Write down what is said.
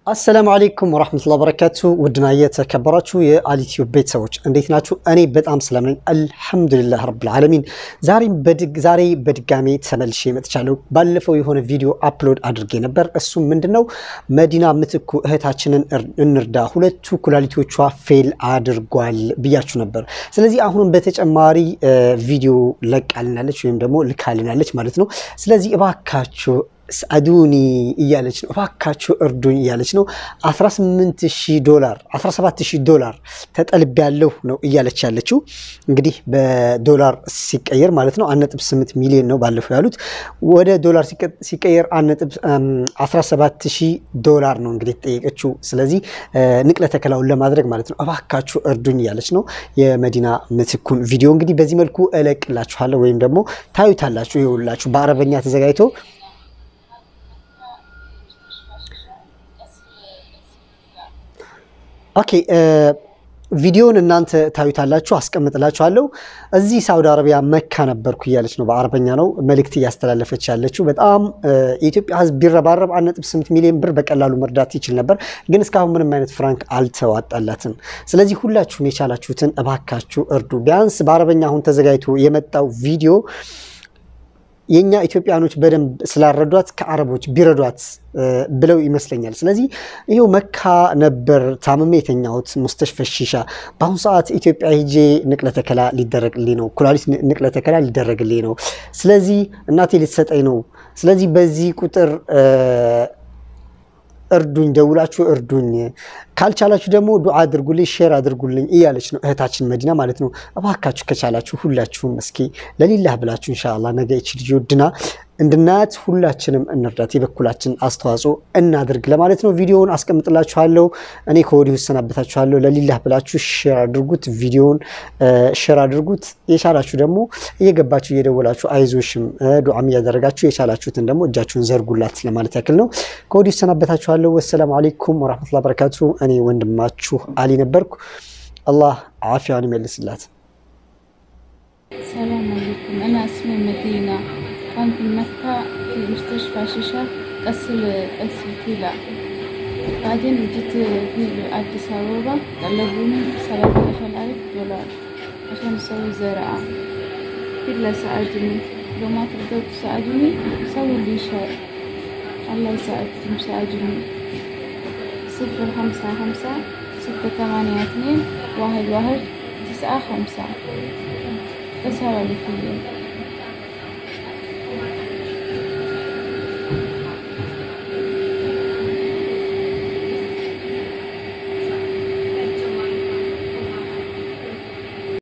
አሰላሙ አሌይኩም ወራህመቱላሂ ወበረካቱ ውድና የተከበራችሁ የአሊቲዩብ ቤተሰቦች እንዴት ናችሁ? እኔ በጣም ሰላም ነኝ፣ አልሐምዱሊላህ ረብል ዓለሚን። ዛሬ በድጋሜ ተመልሼ መጥቻለሁ። ባለፈው የሆነ ቪዲዮ አፕሎድ አድርጌ ነበር። እሱም ምንድነው መዲና ምትኩ እህታችንን እንርዳ፣ ሁለቱ ኩላሊቶቿ ፌል አድርጓል ብያችሁ ነበር። ስለዚህ አሁንም በተጨማሪ ቪዲዮ ለቃልናለች ወይም ደግሞ ልካልናለች ማለት ነው። ስለዚህ እባካችሁ አዱኒ እያለች ነው። እባካችሁ እርዱኝ እያለች ነው። 18000 ዶላር 17000 ዶላር ተጠልቤያለሁ ነው እያለች ያለችው። እንግዲህ በዶላር ሲቀየር ማለት ነው 1.8 ሚሊዮን ነው ባለፈው ያሉት። ወደ ዶላር ሲቀየር 17000 ዶላር ነው እንግዲህ የተጠየቀችው። ስለዚህ ንቅለ ተከላውን ለማድረግ ማለት ነው። እባካችሁ እርዱኝ እያለች ነው። የመዲና ምትኩን ቪዲዮ እንግዲህ በዚህ መልኩ እለቅላችኋለሁ ወይም ደግሞ ታዩታላችሁ። ይኸውላችሁ በአረበኛ ተዘጋጅቶ ኦኬ ቪዲዮን እናንተ ታዩታላችሁ፣ አስቀምጥላችኋለሁ። እዚህ ሳውዲ አረቢያ መካ ነበርኩ እያለች ነው። በአረበኛ ነው መልእክት እያስተላለፈች ያለችው። በጣም የኢትዮጵያ ሕዝብ ቢረባረብ 1.8 ሚሊዮን ብር በቀላሉ መርዳት ይችል ነበር፣ ግን እስካሁን ምንም አይነት ፍራንክ አልተዋጣላትም። ስለዚህ ሁላችሁም የቻላችሁትን እባካችሁ እርዱ። ቢያንስ በአረበኛ አሁን ተዘጋጅቶ የመጣው ቪዲዮ የእኛ ኢትዮጵያኖች በደንብ ስላረዷት ከአረቦች ቢረዷት ብለው ይመስለኛል። ስለዚህ ይኸው መካ ነበር ታምሜ የተኛሁት ሙስተሽፈ ሺሻ። በአሁኑ ሰዓት ኢትዮጵያ ሄጄ ንቅለ ተከላ ሊደረግልኝ ነው፣ ኩላሊት ንቅለ ተከላ ሊደረግልኝ ነው። ስለዚህ እናቴ ልትሰጠኝ ነው። ስለዚህ በዚህ ቁጥር እርዱኝ፣ ደውላችሁ እርዱኝ። ካልቻላችሁ ደግሞ ዱዓ አድርጉልኝ፣ ሼር አድርጉልኝ እያለች ነው እህታችን መዲና ማለት ነው። እባካችሁ ከቻላችሁ ሁላችሁም እስኪ ለሊላህ ብላችሁ ኢንሻአላህ ነገ ይች ልጅ ወድና እንድናያት ሁላችንም እንርዳት፣ የበኩላችን አስተዋጽኦ እናድርግ ለማለት ነው። ቪዲዮውን አስቀምጥላችኋለሁ። እኔ ከወዲሁ እሰናበታችኋለሁ። ለሊላህ ብላችሁ ሼር አድርጉት፣ ቪዲዮውን ሼር አድርጉት። የቻላችሁ ደግሞ እየገባችሁ እየደወላችሁ አይዞሽም ዱዓም እያደረጋችሁ የቻላችሁትን ደግሞ እጃችሁን ዘርጉላት ለማለት ያክል ነው። ከወዲሁ እሰናበታችኋለሁ። ወሰላሙ አሌይኩም ወራህመቱላሂ በረካቱ። እኔ ወንድማችሁ አሊ ነበርኩ። አላህ ዓፊያን ይመልስላት። ሰላም አለይኩም እና እስሜ መዲና كنت في مكة في مستشفى شيشة قسل قسل كلى بعدين جيت في أديس أبابا طلبوني سبعة عشر ألف دولار عشان أسوي زراعة كله ساعدوني لو ما تقدروا تساعدوني سووا لي شيء الله يساعدكم ساعدوني صفر خمسة خمسة ستة ثمانية اثنين واحد واحد تسعة خمسة بس هذا اللي فيه